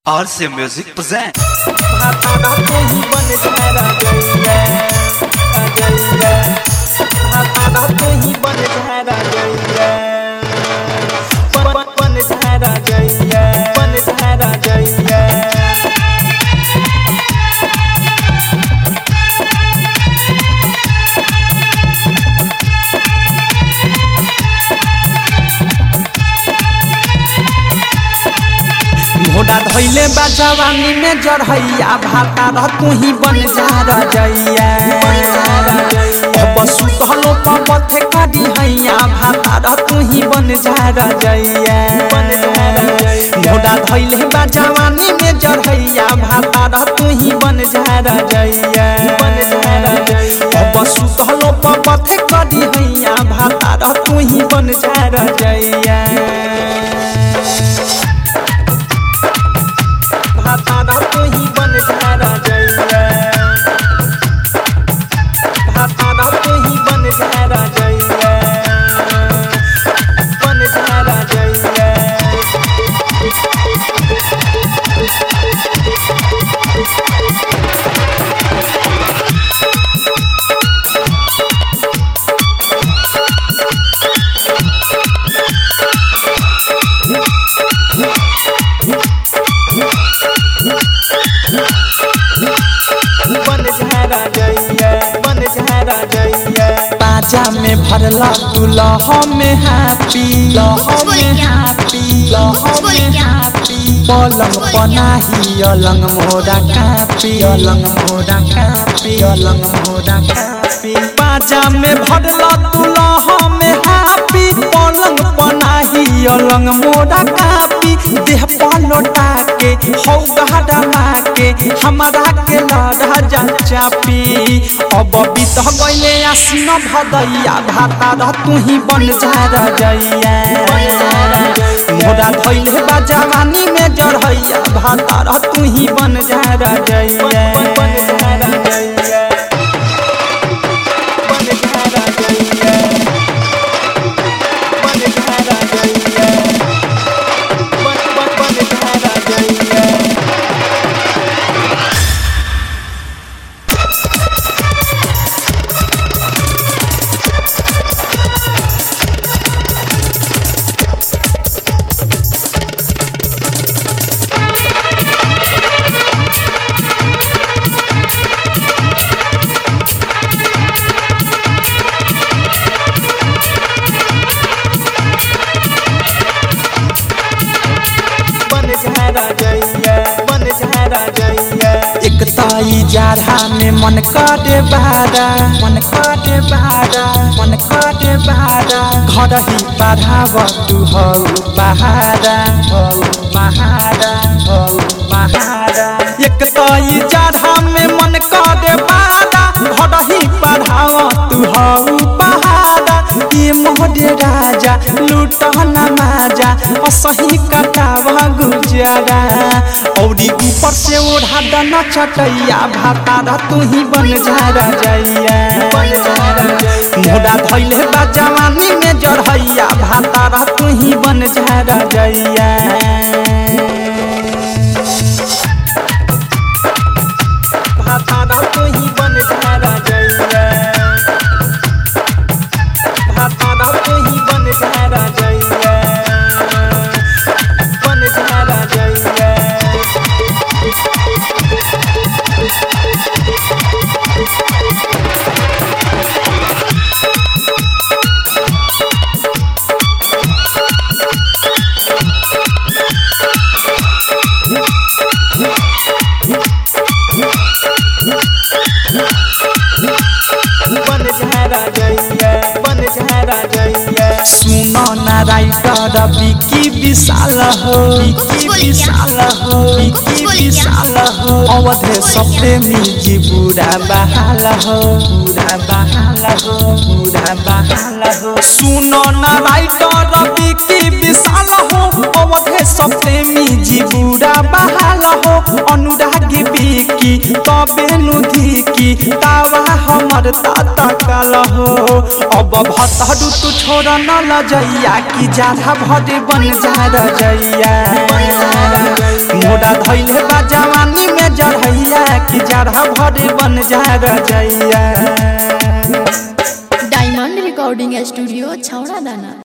RC Music present. घोड़ा धैले बा जवानी में जरहैया भाता रह तू ही बन जा रजैया अब सुतलो पथे करी हैया भाता रह तू ही बन जा रजैया घोड़ा धैले बा जवानी में जरहैया भाता रह तू ही बन जा रजैया अब सुतलो पथे करी हैया भाता रह तू ही बन जा रजैया भाता तू ही बन जा रजैया भाता तू ही बन जा रजैया बन जा रजैया बन जा रजैया बन जा रजैया बाजा में भरला तू लह में हैप्पी लह में हैप्पी लह में हैप्पी पलंग पनाही अलंग मोरा कापी अलंग मोरा कापी अलंग मोरा कापी बाजा में भरला तू लह में हैप्पी पलंग पनाही अलंग मोरा कापी देह पलोटा के हौ गहरा के हमारा के लड़ा जा चापी अब बीत गईले आसीन भदैया भाता रह तू ही बन जा रजैया मोरा धैले बा जवानी में जरहैया भाता रह तू ही बन जा रजैया बन जा रजैया बन जा रजैया बन जा रजैया बन बन बन जा रजैया बन जा रजैया बन जा रजैया एक ताई जाड़ा में मन काटे बारा मन काटे बारा मन काटे बारा घर ही पढ़ाव तू हौ बहारा हौ बहारा हौ बहारा एक ताई जाड़ा में मन काटे बारा घर ही पढ़ाव तू हौ बहारा ये मोहरे राजा लूट नमाजा असही कटावा गुजारा औरी ऊपर से ओढ़ा दना चटैया भातारा तू ही बन जा रजैया मोड़ा धैले बा जवानी में जरहैया भातारा तू ही बन जा रजैया भातारा तू ही बन जा रजैया भातारा तू ही बन जा रजैया बन जा रजैया बन जा रजैया बन जा रजैया सुनो ना राइटर बिकी विशाल हो बिकी विशाल हो बिकी विशाल हो अवधे सप्रेमी जी बुरा बहाल हो बुरा बहाल हो बुरा बहाल हो सुनो ना राइटर बिकी विशाल हो अवधे सप्रेमी जी बुरा बहाल हो अनुरागी बिकी तबे नुधी की तावा हमर ताता काल हो अब भतहरू तू छोड़ न लजैया कि जाधा भरे बन जा रजैया मोड़ा धैले बा जवानी में जरहैया कि जरह भर बन जा रजैया डायमंड रिकॉर्डिंग स्टूडियो छौड़ा दाना